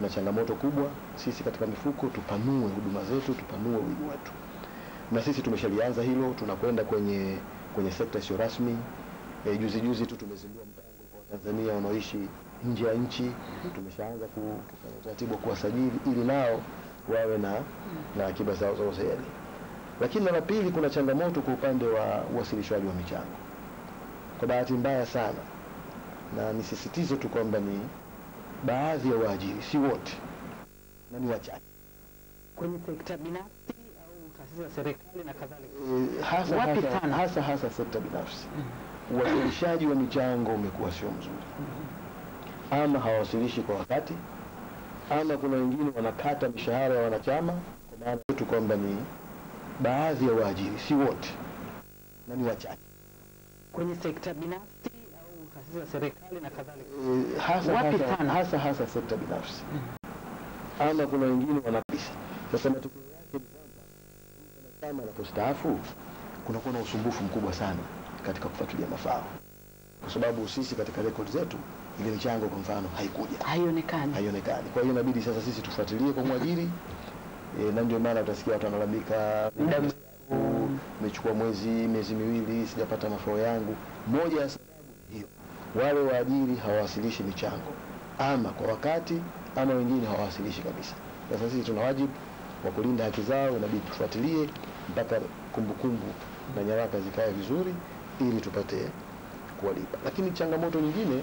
na changamoto kubwa. Sisi katika mifuko tupanue huduma zetu, tupanue wigo wetu, na sisi tumeshalianza hilo. Tunakwenda kwenye kwenye sekta isiyo rasmi. E, juzi juzi tu tumezindua mpango kwa Watanzania wanaoishi nje ya nchi. Tumeshaanza ku- kufanya utaratibu wa kuwasajili ili nao wawe na na akiba zao za uzeeni. Lakini na la pili, kuna changamoto kwa upande wa uwasilishwaji wa michango. Kwa bahati mbaya sana, na nisisitize tu kwamba ni baadhi ya waajiri, si wote, na ni wachache kwenye sekta binafsi au taasisi za serikali na kadhalika. e, hasa, Wapi hasa, sana? hasa hasa sekta binafsi uwasilishaji wa michango umekuwa sio mzuri, ama hawawasilishi kwa wakati, ama kuna wengine wanakata mishahara ya wanachama. Kwa maana yetu kwamba ni baadhi ya waajiri, si wote, na ni wachache Kwenye sekta binafsi au taasisi za serikali na kadhalika. e, hasa, Wapi hasa, sana? hasa hasa sekta binafsi, ama kuna wengine wanakisa. Sasa matokeo yake ni kwamba kama anapostaafu kunakuwa na usumbufu mkubwa sana katika kufuatilia mafao, kwa sababu sisi katika rekodi zetu ile michango kwa mfano haikuja, Haionekani. haionekani. Kwa hiyo inabidi sasa sisi tufuatilie kwa mwajiri e, na ndio maana utasikia watu wanalalamika Muda "Nimestaafu, nimechukua mwezi miezi miwili sijapata mafao yangu. Moja ya sababu ni hiyo, wale waajiri hawawasilishi michango ama kwa wakati ama wengine hawawasilishi kabisa. Sasa sisi tuna wajibu wa kulinda haki zao, inabidi tufuatilie mpaka kumbukumbu na nyaraka zikae vizuri ili tupate kuwalipa. Lakini changamoto nyingine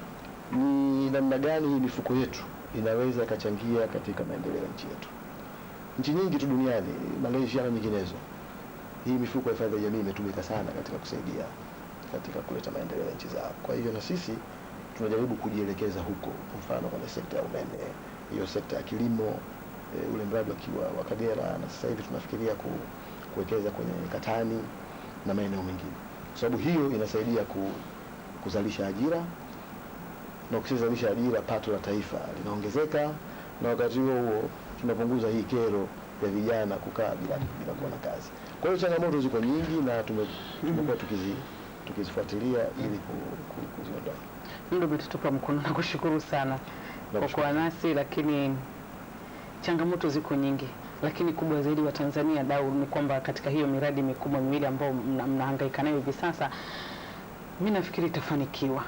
ni namna gani hii mifuko yetu inaweza ikachangia katika maendeleo ya nchi yetu. Nchi nyingi tu duniani, Malaysia na nyinginezo, hii mifuko ya hifadhi ya jamii imetumika sana katika kusaidia katika kuleta maendeleo ya nchi zao. Kwa hivyo na sisi tunajaribu kujielekeza huko, kwa mfano kwenye sekta ya umeme, hiyo sekta ya kilimo, e, ule mradi wakiwa wa Kagera, na sasa hivi tunafikiria ku, kuwekeza kwenye Katani na maeneo mengine, kwa sababu hiyo inasaidia ku, kuzalisha ajira na ukishazalisha ajira, pato la taifa linaongezeka, na wakati huo huo tunapunguza hii kero ya vijana kukaa bila, bila kuwa na kazi. Kwa hiyo changamoto ziko nyingi na tume- tumekuwa tukizi tukizifuatilia ili ku- ku- kuziondoa. Ndio umetutupa mkono na kushukuru sana kwa Nakushukuru. kuwa nasi, lakini changamoto ziko nyingi, lakini kubwa zaidi wa Tanzania dau ni kwamba katika hiyo miradi mikubwa miwili ambayo mna- mnahangaika nayo hivi sasa, mi nafikiri itafanikiwa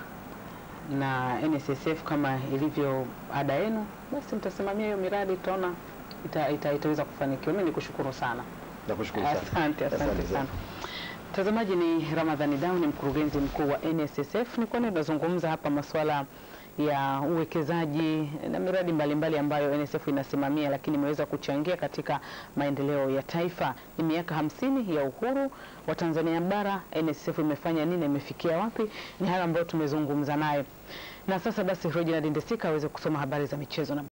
na NSSF kama ilivyo ada yenu, basi mtasimamia hiyo miradi, tutaona ita, ita, itaweza kufanikiwa. Mi nikushukuru sana. Nakushukuru sana. Asante, asante sana. Mtazamaji, ni Ramadhani Dau, ni mkurugenzi mkuu wa NSSF. Nilikuwa ninazungumza hapa masuala ya uwekezaji na miradi mbalimbali ambayo NSSF inasimamia, lakini imeweza kuchangia katika maendeleo ya taifa. Ni miaka hamsini ya uhuru wa Tanzania bara, NSSF imefanya nini, imefikia wapi? Ni hayo ambayo tumezungumza naye, na sasa basi Reginald Ndesika aweze kusoma habari za michezo na